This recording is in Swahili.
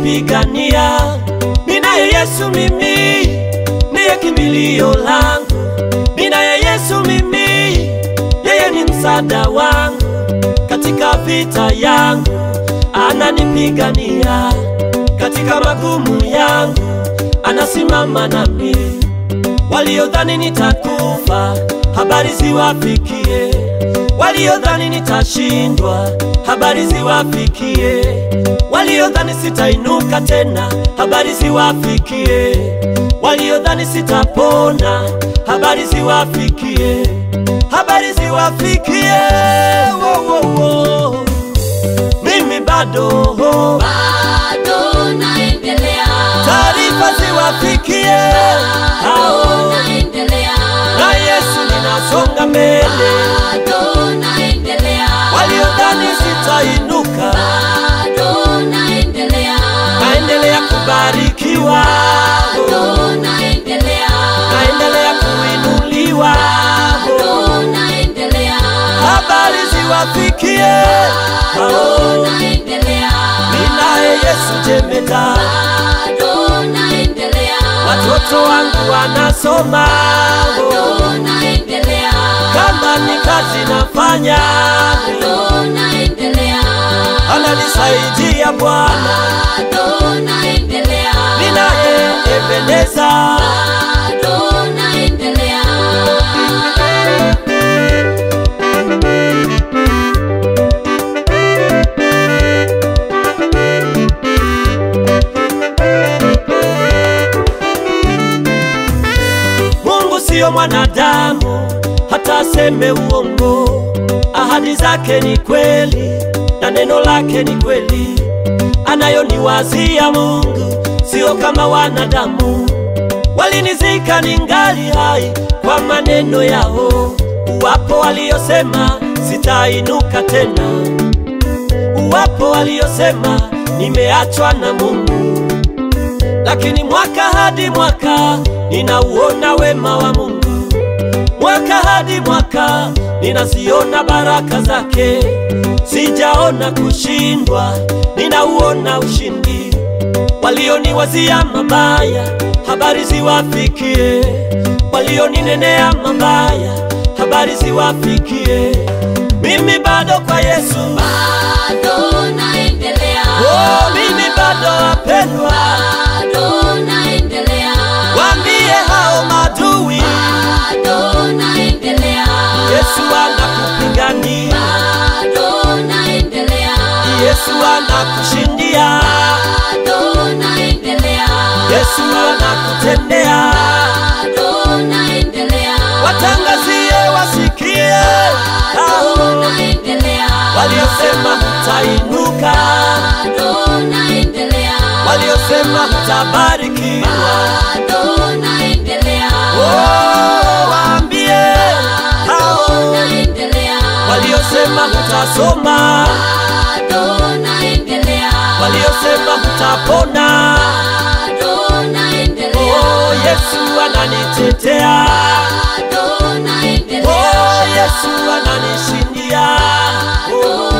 ananipigania. Ninaye Yesu mimi, ndiye kimbilio langu. Ninaye Yesu mimi, yeye ni msaada wangu katika vita yangu, ananipigania katika magumu yangu, anasimama nami. Waliodhani nitakufa, habari ziwafikie. Waliodhani nitashindwa, habari ziwafikie. Waliodhani sitainuka tena, habari ziwafikie. Waliodhani sitapona, habari ziwafikie. Habari ziwafikie. Wo, wo, wo. Mimi bado bado naendelea, taarifa ziwafikie hao bado naendelea, na Yesu ninasonga mbele. bado naendelea, Waliodhani sitainuka, bado naendelea, naendelea kubarikiwa, bado naendelea, naendelea kuinuliwa. bado naendelea, Habari ziwafikie hao, bado naendelea, ninaye Yesu jemeda, bado naendelea, watoto wangu wanasoma, bado naendelea, kama ni kazi nafanya, bado naendelea, ananisaidia Bwana, bado naendelea, ninaye Ebeneza. bado naendelea. Mungu siyo mwanadamu hata aseme uongo. Ahadi zake ni kweli na neno lake ni kweli. Anayoniwazia Mungu sio kama wanadamu. Walinizika ningali hai kwa maneno yao. Wapo waliosema sitainuka tena, wapo waliosema nimeachwa na Mungu lakini mwaka hadi mwaka ninauona wema wa Mungu, mwaka hadi mwaka ninaziona baraka zake. Sijaona kushindwa, ninauona ushindi. Walioniwazia mabaya, habari ziwafikie. Walioninenea mabaya, habari ziwafikie. Mimi bado kwa Yesu, Bado naendelea, oh, mimi bado wapendwa. bado naendelea, Waambie hao madui, bado naendelea, Yesu anakupigania, bado naendelea, Yesu anakushindia, bado naendelea, Yesu anakutendea. bado naendelea, Watangazie wasikie hao bado naendelea, waliosema hutainuka, bado naendelea, waliosema hutabarikiwa. bado naendelea, Oh, waambie hao bado naendelea, waliosema hutasoma, bado naendelea, waliosema hutapona. bado naendelea, Oh, Yesu ananitetea. bado naendelea, Oh, Yesu ananishindia. Oh,